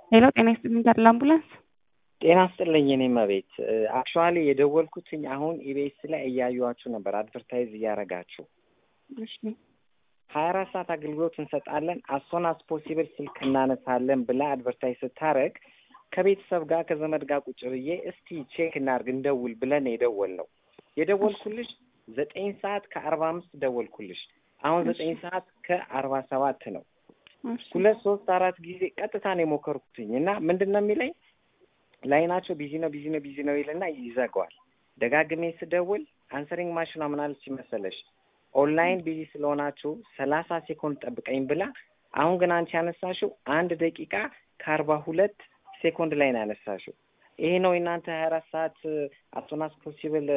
ሄሎ ጤና ይስጥልኝ ጋር ለአምቡላንስ ጤና ስጥልኝ እኔ መቤት አክቹዋሊ የደወልኩትኝ አሁን ኢቤስ ላይ እያዩዋችሁ ነበር አድቨርታይዝ እያረጋችሁ እሺ ሀያ አራት ሰዓት አገልግሎት እንሰጣለን አሶን አስ ፖሲብል ስልክ እናነሳለን ብላ አድቨርታይዝ ስታረግ ከቤተሰብ ጋር ከዘመድ ጋር ቁጭ ብዬ እስቲ ቼክ እናርግ እንደውል ብለን የደወል ነው የደወልኩልሽ ዘጠኝ ሰዓት ከአርባ አምስት ደወልኩልሽ አሁን ዘጠኝ ሰዓት ከአርባ ሰባት ነው ሁለት ሶስት አራት ጊዜ ቀጥታ ነው የሞከርኩትኝ እና ምንድን ነው የሚለኝ ላይናቸው ቢዚ ነው ቢዚ ነው ቢዚ ነው ይልና ይዘጋዋል ደጋግሜ ስደውል አንሰሪንግ ማሽኗ ምናለች መሰለሽ ኦንላይን ቢዚ ስለሆናችሁ ሰላሳ ሴኮንድ ጠብቀኝ ብላ አሁን ግን አንቺ ያነሳሽው አንድ ደቂቃ ከአርባ ሁለት ሴኮንድ ላይ ነው ያነሳሽው ይሄ ነው የእናንተ ሀያ አራት ሰዓት አሶናስ ፖሲብል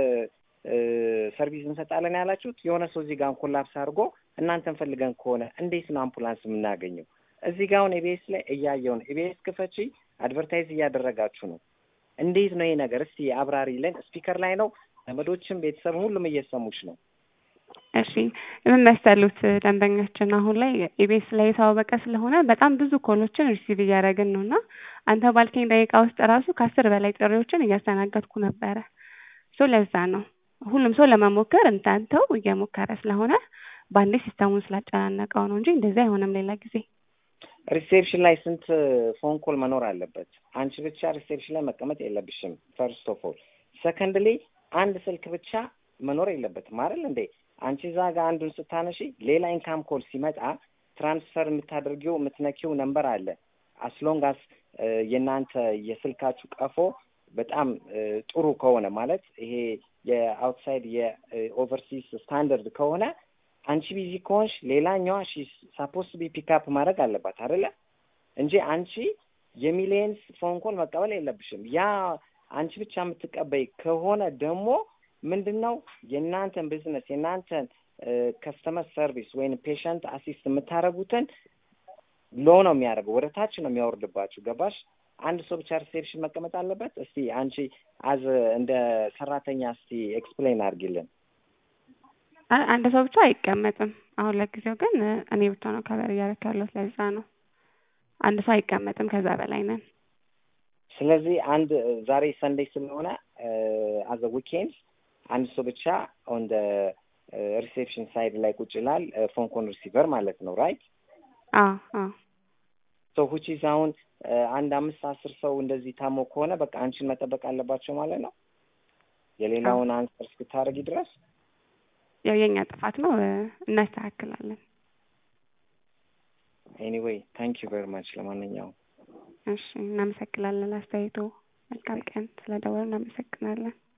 ሰርቪስ እንሰጣለን ያላችሁት የሆነ ሰው እዚህ ጋር ኮላፕስ አድርጎ እናንተን ፈልገን ከሆነ እንዴት ነው አምቡላንስ የምናገኘው እዚህ ጋር አሁን ኢቢኤስ ላይ እያየው ነው ኢቢኤስ ክፈቺ አድቨርታይዝ እያደረጋችሁ ነው እንዴት ነው ይሄ ነገር እስቲ አብራሪልን ስፒከር ላይ ነው ዘመዶችም ቤተሰብ ሁሉም እየሰሙች ነው እሺ ምን መሰሉት ደንበኛችን አሁን ላይ ኢቢኤስ ላይ የታወቀ ስለሆነ በጣም ብዙ ኮሎችን ሪሲቭ እያደረግን ነው እና አንተ ባልከኝ ደቂቃ ውስጥ ራሱ ከአስር በላይ ጥሪዎችን እያስተናገድኩ ነበረ ሶ ለዛ ነው ሁሉም ሰው ለመሞከር እንዳንተው እየሞከረ ስለሆነ በአንዴ ሲስተሙን ስላጨናነቀው ነው እንጂ እንደዚህ አይሆንም ሌላ ጊዜ ሪሴፕሽን ላይ ስንት ፎን ኮል መኖር አለበት አንቺ ብቻ ሪሴፕሽን ላይ መቀመጥ የለብሽም ፈርስት ኦፍ ኦል ሰከንድሊ አንድ ስልክ ብቻ መኖር የለበትም አይደል እንዴ አንቺ እዛ ጋር አንዱን ስታነሺ ሌላ ኢንካም ኮል ሲመጣ ትራንስፈር የምታደርጊው የምትነኪው ነንበር አለ አስሎንግ አስ የእናንተ የስልካችሁ ቀፎ በጣም ጥሩ ከሆነ ማለት ይሄ የአውትሳይድ የኦቨርሲስ ስታንዳርድ ከሆነ አንቺ ቢዚ ከሆንሽ ሌላኛዋ ሺ ሳፖስት ቢ ፒክአፕ ማድረግ አለባት አይደለ እንጂ አንቺ የሚሊየንስ ፎን ኮል መቀበል የለብሽም ያ አንቺ ብቻ የምትቀበይ ከሆነ ደግሞ ምንድን ነው የእናንተን ቢዝነስ የእናንተን ከስተመር ሰርቪስ ወይም ፔሸንት አሲስት የምታደርጉትን ሎ ነው የሚያደርገው ወደ ታች ነው የሚያወርድባችሁ ገባሽ አንድ ሰው ብቻ ሪሴፕሽን መቀመጥ አለበት እስቲ አንቺ አዝ እንደ ሰራተኛ እስቲ ኤክስፕሌን አድርጊልን አንድ ሰው ብቻ አይቀመጥም አሁን ለጊዜው ግን እኔ ብቻ ነው ከበር እያደረክ ያለው ለዛ ነው አንድ ሰው አይቀመጥም ከዛ በላይ ነን ስለዚህ አንድ ዛሬ ሰንዴይ ስለሆነ አዘ ዊኬንድ አንድ ሰው ብቻ ኦን ሪሴፕሽን ሳይድ ላይ ቁጭ ይላል ፎን ኮን ሪሲቨር ማለት ነው ራይት ሶ ሁቺ አሁን አንድ አምስት አስር ሰው እንደዚህ ታሞ ከሆነ በቃ አንቺን መጠበቅ አለባቸው ማለት ነው የሌላውን አንሰር እስክታደርጊ ድረስ ያው የኛ ጥፋት ነው እናስተካክላለን ኤኒዌይ ታንክ ዩ ቨሪ ማች ለማንኛውም እሺ እናመሰግናለን አስተያየቶ መልካም ቀን ስለደወሉ እናመሰግናለን